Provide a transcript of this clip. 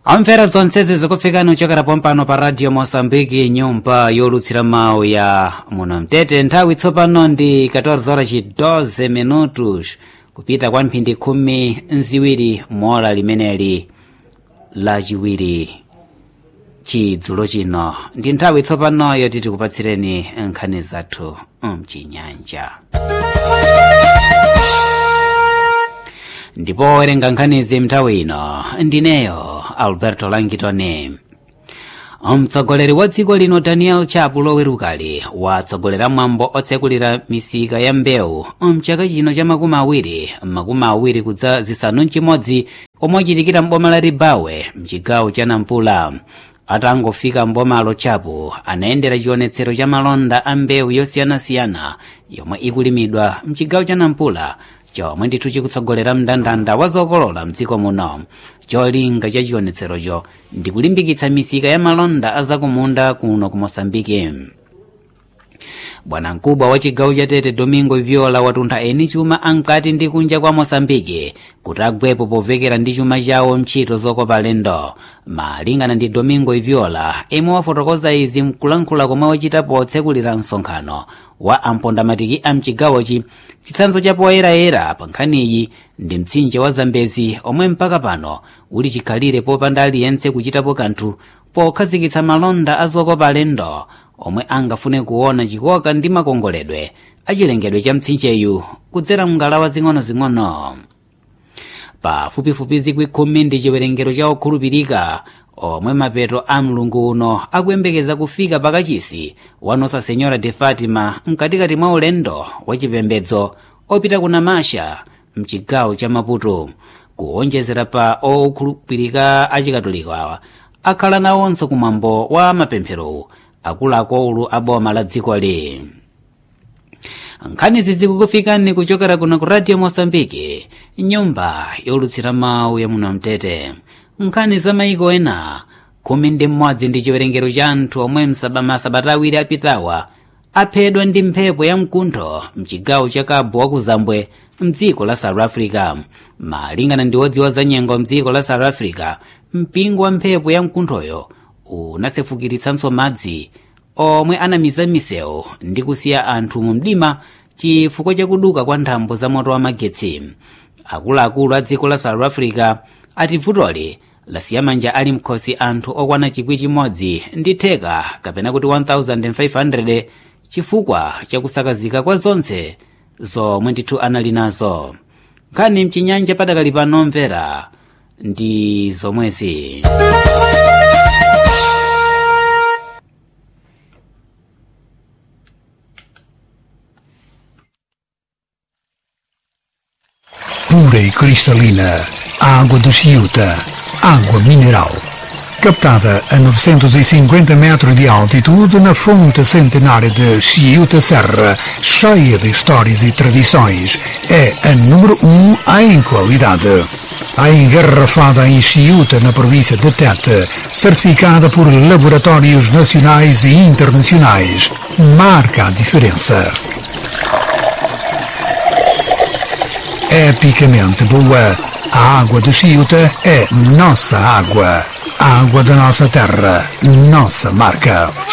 amvera zonsezi zikufikani kuchokera pompano pa radio mosambiki nyumba yolutsira mawu ya muno mtete nthawi tsopano ndi 14 horas 12 minutos kupita kwa mphindi khumi nziwiri mola limeneli lachiwiri chidzulo chino ndi nthawi tsopano yoti tikupatsireni nkhani zathu mchinyanja ndipo werenga nkhanizi mnthawi ino ndineyo alberto langitoni mtsogoleri wa dziko lino daniel chapu lowerukali watsogolera mwambo otsekulira misika ya mbewu mchaka chino cha makumi awiri makumi awiri kudza zisanu mchimodzi omwe ochitikira mboma la ribawe mchigawo cha nampula atangofika mbomalo chapu anayendera chionetsero cha malonda a mbewu yosiyanasiyana yomwe ikulimidwa mchigawo cha nampula chomwe ndithu chikutsogolera mndandanda wa zokolola mdziko muno cholinga cha chionetserocho ndi kulimbikitsa misika ya malonda azakumunda kuno ku mosambiki bwanamkubwa wa chigawo cha tete domingo viola watuntha eni chuma ankati ndi kunja kwa mosambiki kuti agwepo povekera ndi chuma chawo mchito zokopa lendo malingana ndi domingo viola imwe wafotokoza izi mkulankhula komwe wachita potsekulira msonkhano wa ampondamatiki a mchigawochi chitsanzo cha poyerayera pa nkhaniyi ndi mtsinje wa zambezi omwe mpaka pano uli chikhalire popanda aliyense kuchitapo kanthu pokhazikitsa malonda azokopa lendo omwe angafune kuona chikoka ndi makongoledwe achilengedwe cha mtsinjeyu kudzera mngalawa zing'ono-zing'ono pafupifupi zikwi khumi ndi chiwerengero cha okhulupirika omwe mapeto a mlungu uno akuyembekeza kufika pakachisi wa nosa senhora de fatima mkatikati mwa ulendo wa chipembedzo opita ku namasha mchigawo cha maputo kuonjezera pa okhulupirika achikatolika awa akhala nawonso kumwambo wa mapempherowu akuluakulu a boma la dziko li nkhanizi zikukufikani kuchokera kuno ku radio mosambiki nyumba yolutsira mawu ya muno mtete nkhani za maiko ena khumi ndi mmodzi ndi chiwerengero cha anthu omwe masabata awiri apitawa aphedwa ndi mphepo ya mkuntho mchigawo cha cabo wa kuzambwe mdziko la south africa malingana ndi wodziwa za nyengo mdziko la south africa mpingo wa mphepo ya mkunthoyo unasefukiritsanso madzi omwe anamiza misewu ndi kusiya anthu mu mdima chifukwa chakuduka kwa nthambo za moto wa magetsi akuluakulu a dziko la south africa ati vutoli lasiya manja ali mkhosi anthu okwana chikwi chimodzi ndi theka kapena kuti 1500 chifukwa chakusakazika kwa zonse zomwe ndithu anali nazo nkhani mchinyanja padakali pano mvera ndi zomwezi pura e cristalina, água de Chiuta, água mineral. Captada a 950 metros de altitude na fonte centenária de Chiuta Serra, cheia de histórias e tradições, é a número 1 um em qualidade. A engarrafada em Chiuta, na província de Tete, certificada por laboratórios nacionais e internacionais, marca a diferença. epicamente boa. A água de Chiuta é nossa água. A água da nossa terra, nossa marca.